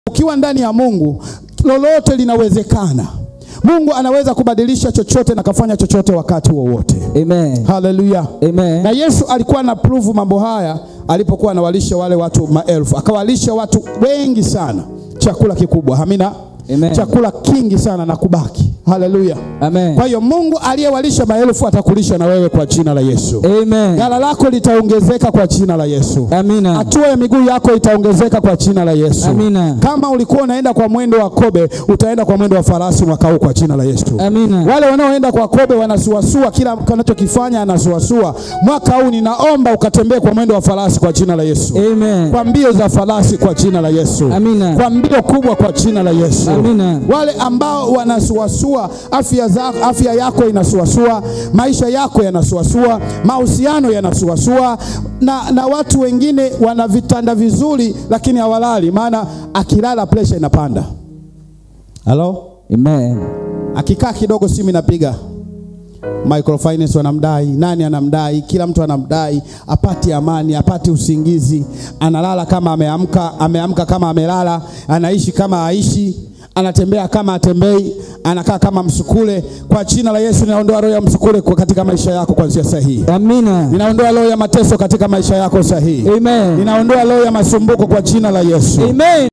ukiwa ndani ya Mungu lolote linawezekana. Mungu anaweza kubadilisha chochote na kafanya chochote wakati wowote. Amen. Haleluya. Amen. Na Yesu alikuwa ana prove mambo haya alipokuwa anawalisha wale watu maelfu, akawalisha watu wengi sana chakula kikubwa. Amina. Amen. Chakula kingi sana na kubaki. Haleluya. Amen. Kwa hiyo Mungu aliyewalisha maelfu atakulisha na wewe kwa jina la Yesu. Amen. Ghala lako litaongezeka kwa jina la Yesu. Amina. Hatua ya miguu yako itaongezeka kwa jina la Yesu. Amina. Kama ulikuwa unaenda kwa mwendo wa kobe, utaenda kwa mwendo wa farasi mwaka huu kwa jina la Yesu. Amina. Wale wanaoenda kwa kobe wanasuasua, kila anachokifanya anasuasua. Mwaka huu ninaomba ukatembee kwa mwendo wa farasi kwa jina la Yesu. Amen. Kwa mbio za farasi kwa jina la Yesu. Amina. Kwa mbio kubwa kwa jina la Yesu. Amina. Wale ambao wanasuasua, afya za, afya yako inasuasua, maisha yako yanasuasua, mahusiano yanasuasua, na, na watu wengine wana vitanda vizuri lakini hawalali, maana akilala pressure inapanda. Halo, Amen. akikaa kidogo simu inapiga microfinance wanamdai, nani anamdai, kila mtu anamdai, apati amani, apati usingizi, analala kama ameamka, ameamka kama amelala, anaishi kama haishi, anatembea kama atembei, anakaa kama msukule. Kwa jina la Yesu ninaondoa roho ya msukule kwa katika maisha yako kuanzia sasa hii. Amina. Ninaondoa roho ya mateso katika maisha yako sasa hii. Amen. Ninaondoa roho ya masumbuko kwa jina la Yesu. Amen.